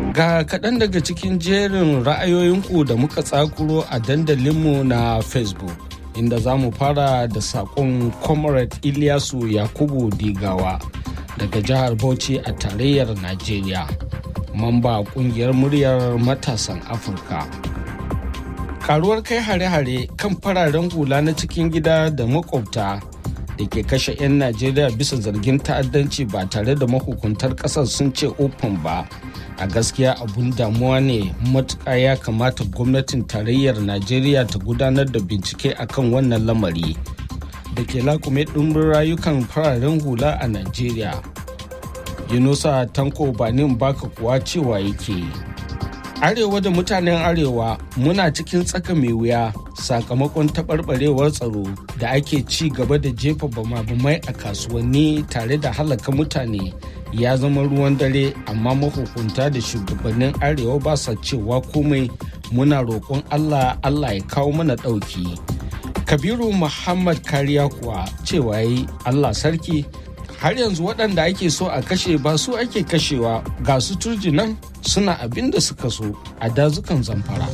Ga kaɗan daga cikin jerin ra'ayoyinku da muka tsakuro a dandalinmu na Facebook. Inda za mu fara da saƙon Comrade Ilyasu Yakubu Digawa daga jihar Bauchi a tarayyar Najeriya. Mamba ƙungiyar muryar matasan Afirka. Karuwar kai hare-hare kan fararen hula na cikin gida da makwabta da ke kashe 'yan Najeriya bisa zargin ta'addanci ba tare da mahukuntar ƙasar sun ce open ba. a gaskiya abun damuwa ne matuƙa ya kamata gwamnatin tarayyar najeriya ta gudanar da bincike akan wannan lamari da ke lakume ɗumbin rayukan fararen hula a najeriya yunusa tanko banin baka kuwa cewa yake arewa da mutanen arewa muna cikin tsaka mai wuya sakamakon taɓarɓarewar tsaro da ake ci gaba da jefa bama-bamai a kasuwanni tare da halaka mutane ya zama ruwan dare amma mahukunta da shugabannin arewa ba sa cewa komai muna roƙon allah allah ya kawo mana ɗauki kabiru muhammad kariya kuwa cewa yi allah sarki har yanzu waɗanda ake so a kashe ba su ake kashewa ga su turji nan suna abin da suka so a dazukan zamfara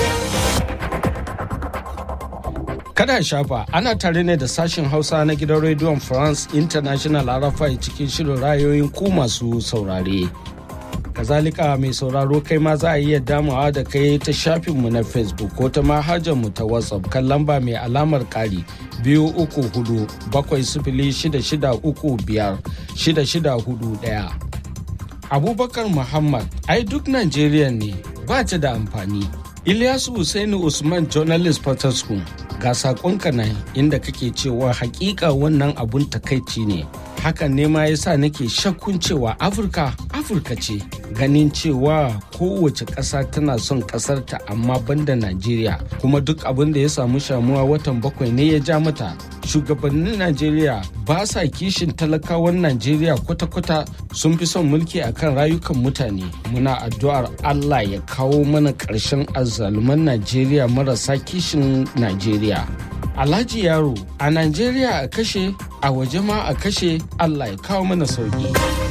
kada shafa ana tare ne da sashen hausa na gidan rediyon france international arafai cikin shirin rayoyin ku masu saurare kazalika mai sauraro kai ma za a iya damawa da kai ta shafinmu na facebook ko ta mu ta whatsapp kan lamba mai alamar kari biyu uku hudu bakwai sifili shida shida uku biyar shida shida hudu daya abubakar muhammad ai duk najeriya ne ba ta da amfani ilyasu Hussaini usman journalist School ga sakonka nan inda kake cewa hakika wannan abun takaici ne hakan ne ma yasa nake shakkun cewa afirka afirka ce ganin cewa kowace ƙasa tana son ƙasarta amma banda najeriya kuma duk abin da ya samu shamuwa watan bakwai ne ya ja mata shugabannin najeriya ba sa kishin talakawan najeriya kwata-kwata sun fi son mulki akan rayukan mutane muna addu'ar allah ya kawo mana ƙarshen azzaluman najeriya marasa kishin najeriya alhaji yaro a najeriya a kashe a waje ma a kashe allah ya kawo mana sauki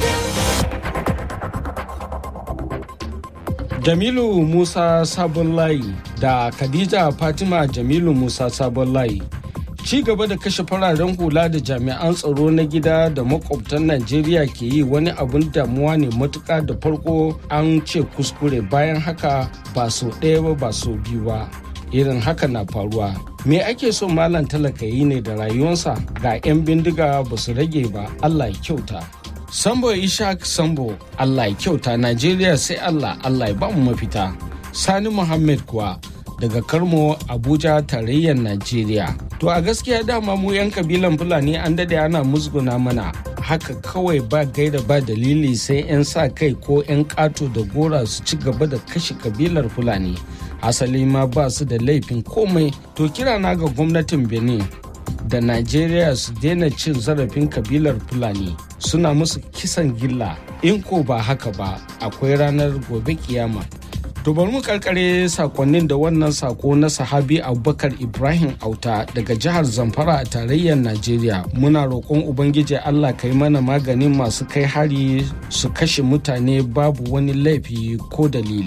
jamilu musa sabon layi da khadija fatima jamilu musa sabon layi ci gaba da kashe fararen hula da jami'an tsaro na gida da makwabtan najeriya ke yi wani abun damuwa ne matuka da farko an ce kuskure bayan haka ba so ɗaya ba ba so biyu ba irin haka na faruwa me ake so malam talaka yi ne da rayuwarsa ga 'yan bindiga ba su rage ba allah ya kyauta sambo ishaq sambo allah ya kyauta najeriya sai allah allah ya bamu mafita sani muhammad kuwa daga karmo abuja tarayyar najeriya to a gaskiya dama mu 'yan kabilan fulani an dade ana musguna mana haka kawai ba gaira ba dalili sai 'yan sa kai ko 'yan kato da gora su ci gaba da kashe kabilar fulani asali ma ba su da laifin komai to kira na ga gwamnatin benin da najeriya su daina cin zarafin kabilar fulani suna musu kisan gilla in ko ba haka ba akwai ranar gobe kiyama to bari mu karkare sakonnin da wannan sako na sahabi abubakar ibrahim auta daga jihar zamfara a tarayyar najeriya muna roƙon ubangiji allah ka yi mana maganin masu kai hari su kashe mutane babu wani laifi ko dalili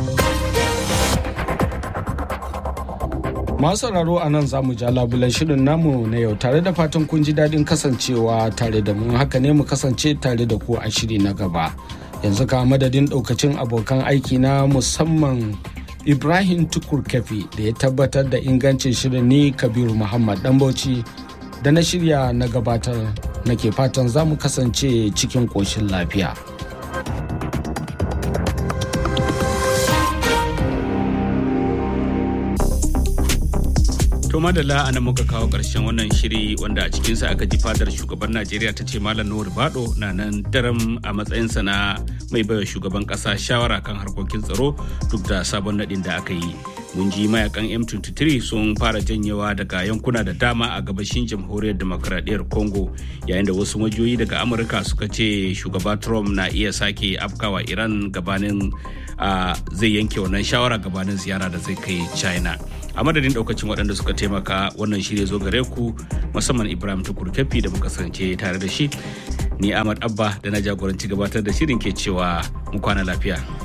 masu sauraro a nan za mu ja labulan shirin namu na yau tare da fatan kun ji daɗin kasancewa tare da mu haka ne mu kasance tare da ku a shiri na gaba yanzu ka madadin ɗaukacin abokan aiki na musamman ibrahim tukur kafi da ya tabbatar da ingancin shirin ni kabiru muhammad dan bauchi da na shirya na gabatar nake fatan za mu kasance cikin ƙoshin lafiya. To madalla a nan muka kawo ƙarshen wannan shiri wanda a cikinsa aka ji fadar shugaban Najeriya ta ce Malam Nuhu Bado na nan daram a matsayinsa na mai baiwa shugaban ƙasa shawara kan harkokin tsaro duk da sabon naɗin da aka yi. Mun ji mayakan M23 sun fara janyewa daga yankuna da dama a gabashin jamhuriyar demokradiyyar Congo yayin da wasu majiyoyi daga Amurka suka ce shugaba Trump na iya sake afkawa Iran gabanin zai yanke wannan shawara gabanin ziyara da zai kai China. a madadin daukacin waɗanda suka taimaka wannan shirya zo gare ku musamman ibrahim tukur da muka kasance tare da shi ni ahmad abba da na jagoranci gabatar da shirin ke cewa mu kwana lafiya